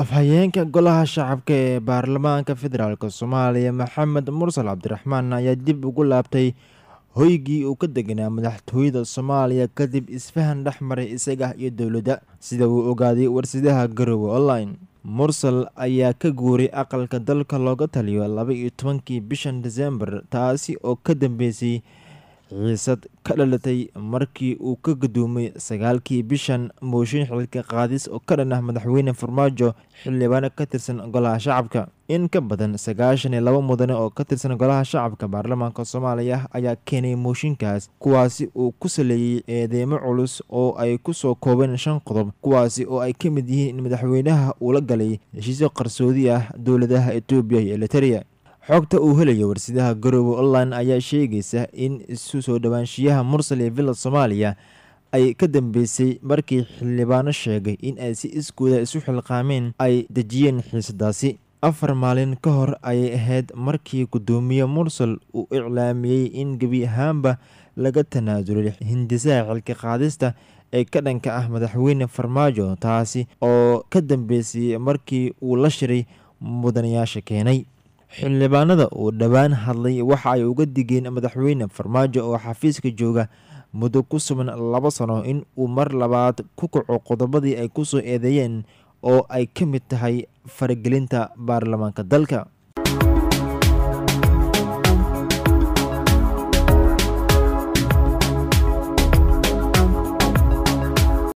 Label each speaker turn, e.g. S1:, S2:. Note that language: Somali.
S1: afhayeenka golaha shacabka ee baarlamaanka federaalk soomaaliya maxamed mursal cabdiraxmaan ayaa dib ugu laabtay hoygii uu ka deganaa madaxtooyada soomaaliya kadib isfahan dhex maray isaga iyo dowladda sida uu ogaaday warsidaha garowe online mursal ayaa ka guuray aqalka dalka looga taliyo laba iyo tobankii bishan desembar taasi oo ka dambeysay xiisad ka dhalatay markii uu ka gudoomay sagaalkii bishan mooshin xilka qaadis oo ka dhan ah madaxweyne farmaajo xildhibaano ka tirsan golaha shacabka in ka badan sagaashan iyo laba mudane oo ka tirsan golaha shacabka baarlamaanka soomaaliya ayaa keenay mooshinkaas kuwaasi uu ku saleeyey eedeemo culus oo ay kusoo koobeen shan qodob kuwaasi oo ay ka mid yihiin in madaxweynaha uu la galay heshiisyo qarsoodi ah dowladaha etoobiya iyo eliteria xogta uu helayo warsidaha garoowe online ayaa sheegaysa in isu soo dhowaanshiyaha mursal ee villa soomaaliya ay ka dambeysay markii xildhibaano sheegay in ay si iskooda isu xilqaameen ay dejiyeen xiisadaasi afar maalin ka hor ayay ahayd markii guddoomiye mursal uu iclaamiyey in gebi ahaanba laga tanaasulay hindisaha xilka qaadista ee ka dhanka ah madaxweyne farmaajo taasi oo ka dambeysay markii uu la shiray mudanayaasha keenay xildhibaanada uu dhowaan hadlay waxa ay uga digeen madaxweyne farmaajo oo xafiiska jooga muddo ku sugan laba sano in uu mar labaad ku kaco qodobadii ay kusoo eedeeyeen oo ay ka mid tahay faragelinta baarlamaanka dalka